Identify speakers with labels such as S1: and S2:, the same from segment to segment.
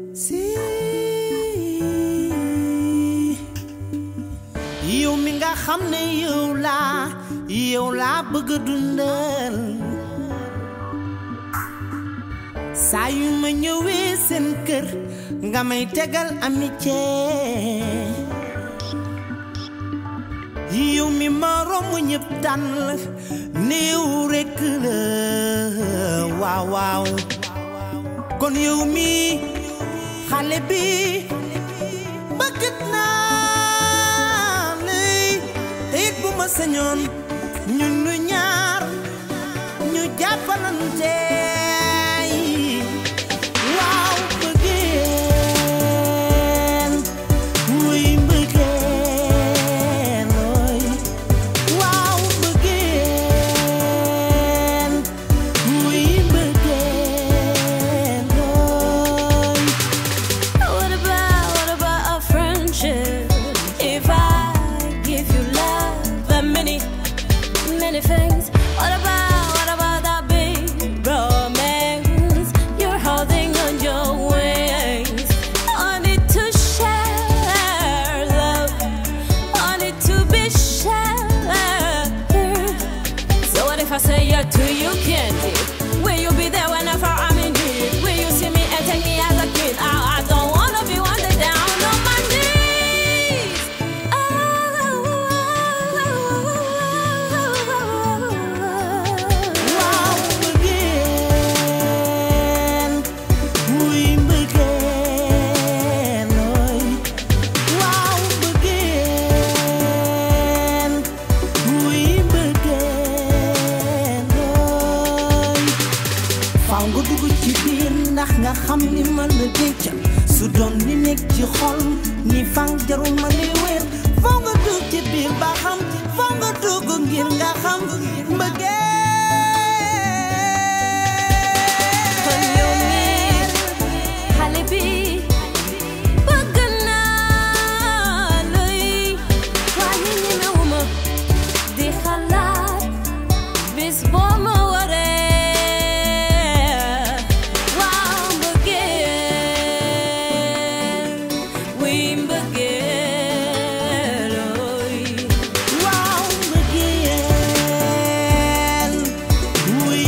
S1: si yow mi nga xam ne yow laa yow laa bëgg a dundal saa yu ma ñëwee seen kër nga may tegal amitié yow mi ma romb ñëpp tànn la néew rekk la waaw waaw kon yow mi xale bi bëgg naa lay te it bu ma sañoon ñun ñu ñaar ñu jàppalante waaw bëggeen wuy bëggeen ooy waaw bëggeen wuy bëggeen ooy
S2: What about, what about a friendship? If I give you love and many, many things, what about, what about that big romance you're holding on your wings? I need to share love, I need to be shared. So what if I say yeah to you, candy? Will you be there whenever I'm in need? Will you see me and take me as a kid? I, I don't wanna be one day down on my knees.
S1: waaw bëggeen wuy bëggeen ooy waaw bëggeen wuy bëggeen ooy faaw nga dugg ci biir ndax nga xam ni ma la denc su doon li nekk ci xol ni fang jarul ma li wér faaw nga dugg ci biir ba xam faaw nga dugg ngir nga xam mbëggeel
S2: Kon yow mii xale bi bëgg naa lay waaye ñemewuma di xalaat bis boo ma waree waaw mbëggeel wuy mbëggeel ooy
S1: waaw mbëggeel wuy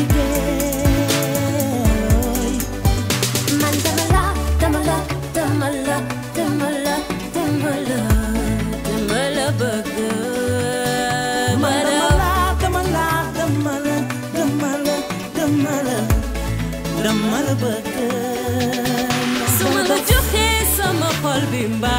S1: mbëggeel
S2: man dama la dama la dama la dama la dama la dama la bëgg
S1: man dama la dama la dama la dama la dama la dama la bëgg
S2: su ma la joxee sama xol bi mbaa